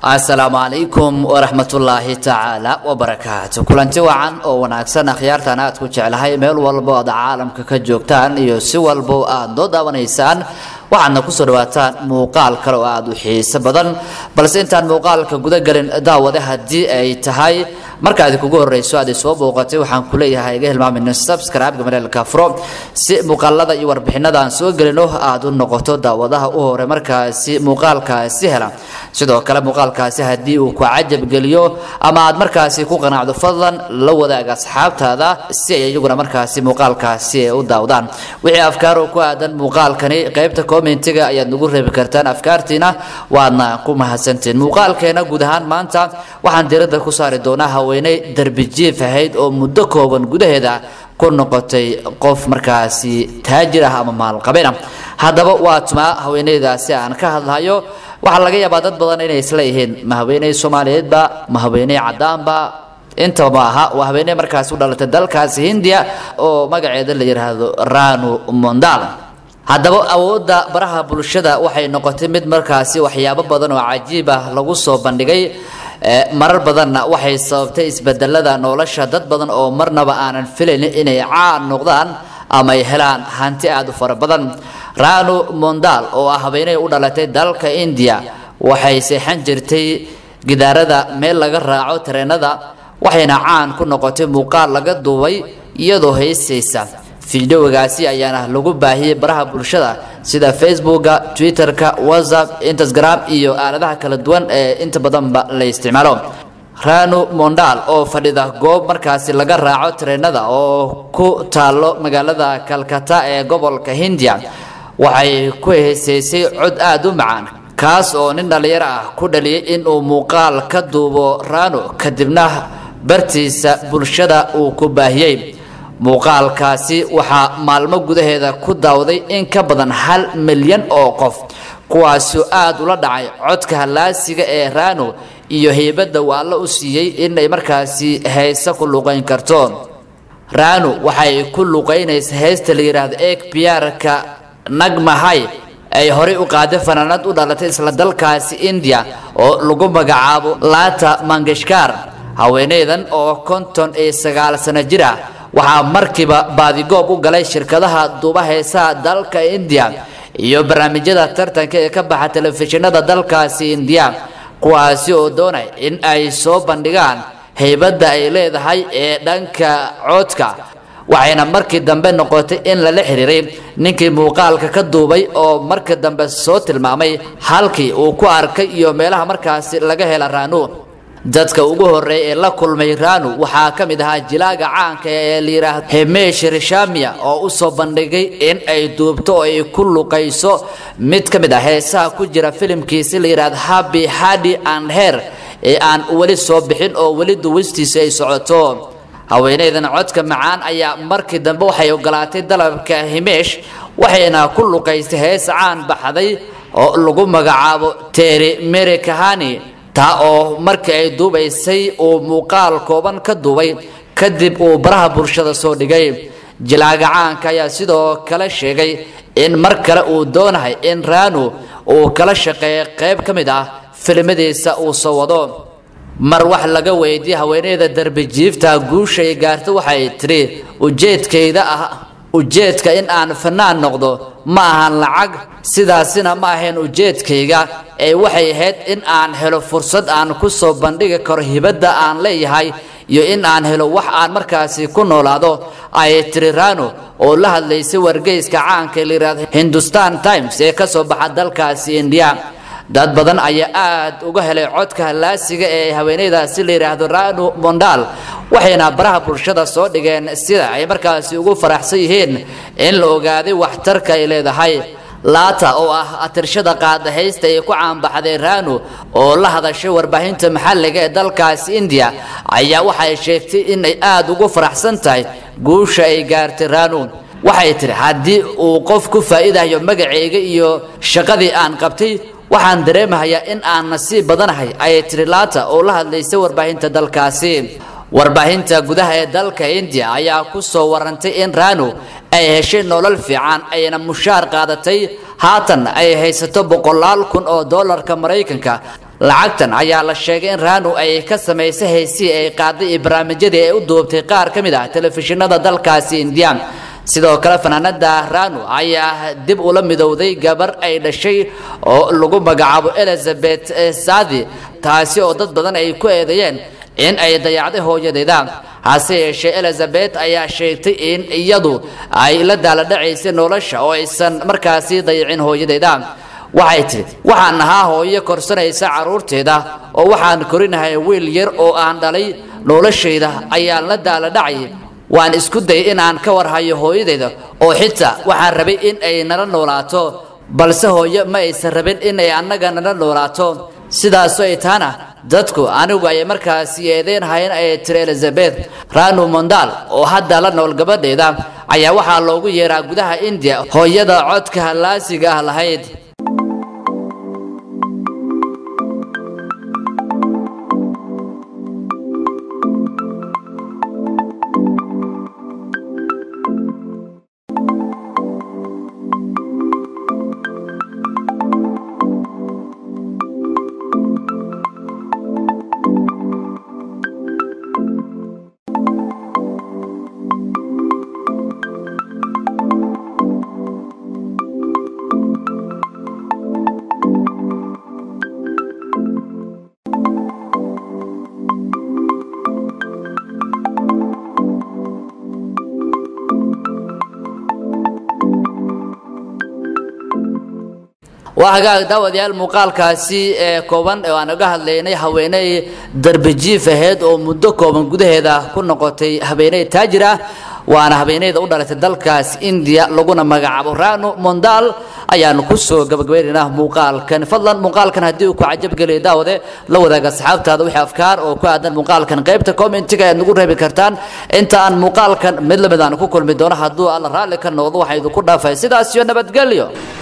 asalaamu calaykum waraxmatullaahi tacaala wabarakaatu kulanti wacan oo wanaagsan akhyaartan aad ku jeclahay meel walbo aad caalamka ka joogtaan iyo si walbo aad noo daawanaysaan waxaadna kusoo dhawaataan muuqaal kale oo aada u xiiso badan balse intaan muuqaalka gudagelin daawade haddii ay tahay markaadi kugu horeyso aad soo booqatay waxaan kuleeyahay iga hilmaamin subscribe-ga mareelka furo si muuqaalada iyo warbixinada aan soo gelino aada u noqoto daawadaha u hore markaasi muuqaalkaasi hela sidoo kale muuqaalkaasi haddii uu ku cajab geliyo ama aad markaasi ku qanacdo fadlan la wadaag asxaabtaada si ay iyaguna markaasi muuqaalkaasi ay u daawdaan wixii afkaar oo ku aadan muuqaalkani qeybta commentiga ayaad nagu reebi kartaan afkaartiina waadna ku mahadsantiin muuqaalkeena guud ahaan maanta waxaan diiradda ku saari doonaa haweeney darbijiif ahayd oo muddo kooban gudaheeda ku noqotay qof markaasi taajir ah ama maalqabina haddaba waa tumaa haweeneydaasi aan ka hadlayo waxaa laga yaabaa dad badan inay isla yihiin ma haweeney soomaaliyeedba ma haweeney caddaanba intaba ma aha waa haweeney markaasi u dhalatay dalkaasi hindiya oo magaceeda la yidhaahdo ranu mondal haddaba awoodda baraha bulshada waxay noqotay mid markaasi waxyaabo badan oo cajiib ah lagu soo bandhigay marar badanna waxay sababtay isbedelada nolosha dad badan oo marnaba aanan filayn inay caan noqdaan ama ay helaan hanti aada u fara badan ranu mondal oo ah haweeney u dhalatay dalka indiya waxay seexan jirtay gidaarada meel laga raaco tareenada waxayna caan ku noqotay muuqaal laga duubay iyadoo heysaysa fideogaasi ayaana lagu baahiyey baraha bulshada sida facebooka twitterka whatsapp instagram iyo aaladaha kala duwan ee inta badanba la isticmaalo ranu mondal oo fadhida goob markaasi laga raaco tareenada oo ku taalo magaalada kalkata ee gobolka hindiya waxay ku heesaysay cod aada u macaan kaas oo nin dhallinyaro ah ku dhaliyay inuu muuqaal ka duubo rano kadibna bartiisa bulshada uu ku baahiyey muuqaalkaasi waxaa maalmo gudaheeda ku daawday in ka badan hal milyan oo qof kuwaasoo aada ula dhacay codka hallaasiga ee rano iyo heybadda uu alla u siiyey inay markaasi heese ku luqayn karto rano waxay ku luqaynaysa heesta la yidhaahdo eeg biyaarka nagmahay ay horey u qaaday fanaanad u dhalatay isla dalkaasi indiya oo lagu magacaabo lata mangeshkar haweeneydan oo konton iyo sagaal sano jir ah waxaa markiiba baadigoob u galay shirkadaha duuba heesaha dalka indiya iyo barnaamijyada tartanka ee ka baxa telefishinada dalkaasi indiya kuwaasi oo doonay in ay soo bandhigaan heybadda ay leedahay ee dhanka coodka waxayna markii dambe noqotay in lala xiriiray ninkii muuqaalka ka duubay oo markii dambe soo tilmaamay halkii uu ku arkay iyo meelaha markaasi laga hela raanu dadka ugu horeeya ee la kulmay ranu waxaa ka mid ahaa jilaaga caanka ee la yidhaahdo hemesh rishamia oo u soo bandhigay in ay duubto oo ay ku luqayso mid ka mid ah heesaha ku jira filimkiisi la yidhahdo happy hadi and her ee aan weli soo bixin oo weli duwistiisa ay socoto haweeneydan codka macaan ayaa markii dambe waxay ogolaatay dalabka himesh waxayna ku luqaystay hees caan baxday oo lagu magacaabo teri meri kahani taa oo markii ay duubaysay uu muuqaal kooban ka duubay kadib uu baraha bulshada soo dhigay jilaaga caanka ayaa sidoo kale sheegay in mar kale uu doonahay in ranu uu kala shaqeeyo qayb ka mid ah filimadiisa uu soo wado mar wax laga weydiiyey haweeneyda darbijiifta guusha ay gaarta waxay tidhi ujeedkayda ah ujeedka in aan fanaan noqdo ma ahan lacag sidaasina ma ahayn ujeedkayga ee waxay ahayd in aan helo fursad aan ku soo bandhigi karo hibadda aan leeyahay iyo in aan helo wax aan markaasi ku noolaado ayay tiri rano oo la hadlaysay wargeyska caanka la yidhahdo hindustan times ee ka soo baxa dalkaasi indiya dad badan ayaa aada uga helay codka hallaasiga ee haweeneydaasi la yidhaahdo ranu mondal waxayna baraha bulshada soo dhigeen sida ay markaasi ugu faraxsan yihiin in la ogaaday waxtarka ay leedahay laata oo ah atirshada qaada haysta ay ku caanbaxday ranu oo la hadashay warbaahinta maxalliga ee dalkaasi indiya ayaa waxay sheegtay in ay aada ugu faraxsan tahay guusha ay gaartay ranu waxay tiri haddii uu qof ku faa'iidayo magacayga iyo shaqadii aan qabtay waxaan dareemahayaa in aan nasiib badanahay ayay tiri laata oo la hadlaysay warbaahinta dalkaasi warbaahinta gudaha ee dalka indiya ayaa ku soo warantay in ranu ay heshay nolol fiican ayna mushaar qaadatay haatan ay haysato boqolaal kun oo doolarka maraykanka lacagtan ayaa la sheegay in raanu ay ka samaysay heysii ay qaaday iyo barnaamijyadii ay u duubtay qaar ka mid ah telefishinada dalkaasi indiya sidoo kale fanaanada ranu ayaa dib ula midowday gabar ay dhashay oo lagu magacaabo elizabeth sadi taasi oo dad badan ay ku eedeeyeen in ay dayacday hooyadeeda hase yeeshee elizabeth ayaa sheegtay in iyadu ay la daaladhacaysay nolosha oo aysan markaasi dayacin hooyadeeda waxay tidhi waxaan ahaa hooyo korsanaysa carruurteeda oo waxaan korinahay wiil yar oo aan dhalay noloshayda ayaan la daaladhacay waan isku dayay inaan ka warhayo hooyadeyda oo xitaa waxaan rabay in ay nala noolaato balse hooyo ma aysan rabin in ay annaga nala noolaato sidaasoo ay taana dadku anigu ay markaasi eedeyn hayn ay tiri elizabeth ranu mondal oo hadda la nool gabadheeda ayaa waxaa loogu yeeraa gudaha indiya hooyada codka hallaasiga ah lahayd waa hagaag daawadayaal muuqaalkaasi ee kooban oo aan uga hadlaynay haweeney darbijiif aheyd oo muddo kooban gudaheeda ku noqotay haweeney taajir ah waana haweeneyda u dhalatay dalkaas indiya laguna magacaabo ranu mondal ayaanu kusoo gabagabaynaynaa muuqaalkan fadlan muuqaalkan haddii uu ku cajabgeliya daawade la wadaaga asxaabtaada wixii afkaar oo ku aadan muuqaalkan qaybta commentiga aad nagu reebi kartaan inta aan muuqaalkan mid lamid aan ku kulmi doono hadduu alla raalli ka noqdo waxaa idinku dhaafay sidaas iyo nabadgelyo